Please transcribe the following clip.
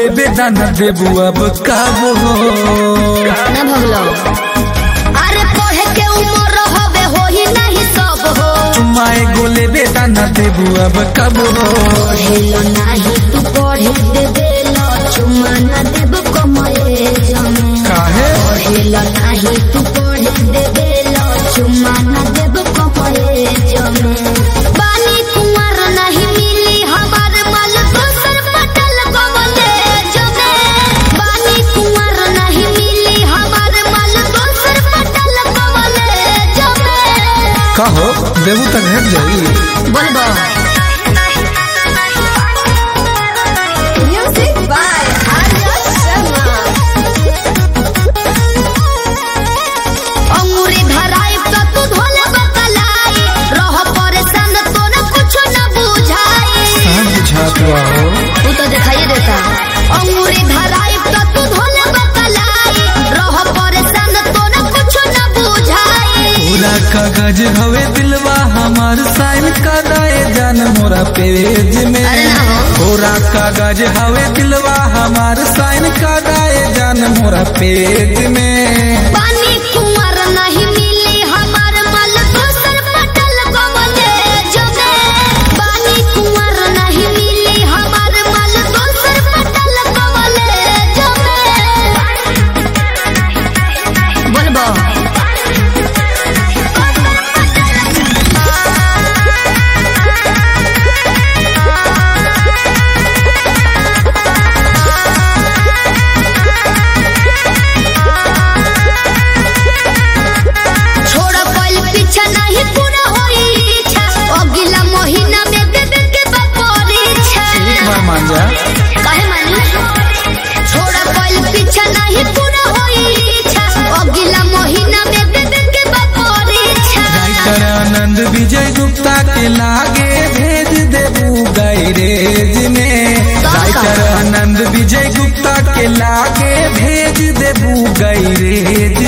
बेदाना देबू अब काबो ना भगलो अरे पढ़े के उम्र होबे होही नहीं सब हो चुमाए गोले बेदाना देबू अब काबो पढ़ेलो नाही तू पढ़े दे देलो चुमा ना देब कमरे जमे काहे पढ़ेलो नाही तू पढ़े दे देलो चुमा ना देब कमरे जमे बानी कुंवर नहीं मिली हमार माल दोसर पटल कमले जमे बानी कुंवर नहीं मिली हमार माल दोसर पटल कमले जमे कहो देबू तक हेट जाई बोलबो म्यूजिक बाय आर्या शर्मा अंगूरी धराई तो तू धोले बतलाई रह परेशान तो न कुछ न बुझाई सब बुझात बा हो तू तो दिखाई देता अंगूरी धराई तो तू धोले बतलाई रह परेशान तो न कुछ न बुझाई पूरा कागज हवे दिलवा हमार साइन कराए जान मोरा पेज में अरे ना हो। पूरा कागज हवे दिलवा हमार साइन कराए जान मोरा पेज में पानी कुंवर नहीं मिली हमार माल दोसर पटल कमले जमे पानी कुंवर नहीं मिली हमार माल दोसर पटल कमले जमे बोलबो छोड़ कोई पीछा नहीं पूरा होई इच्छा अगला महीना में देवे के बाद परीक्षा एक बार मान जा काहे मानी छोड़ कोई पीछा नहीं पूरा होई इच्छा अगला महीना में देवे के बाद परीक्षा राइटर आनंद विजय गुप्ता के लागे भेज देबू गैरेज में राइटर आनंद विजय गुप्ता के लागे भेज देबू गैरेज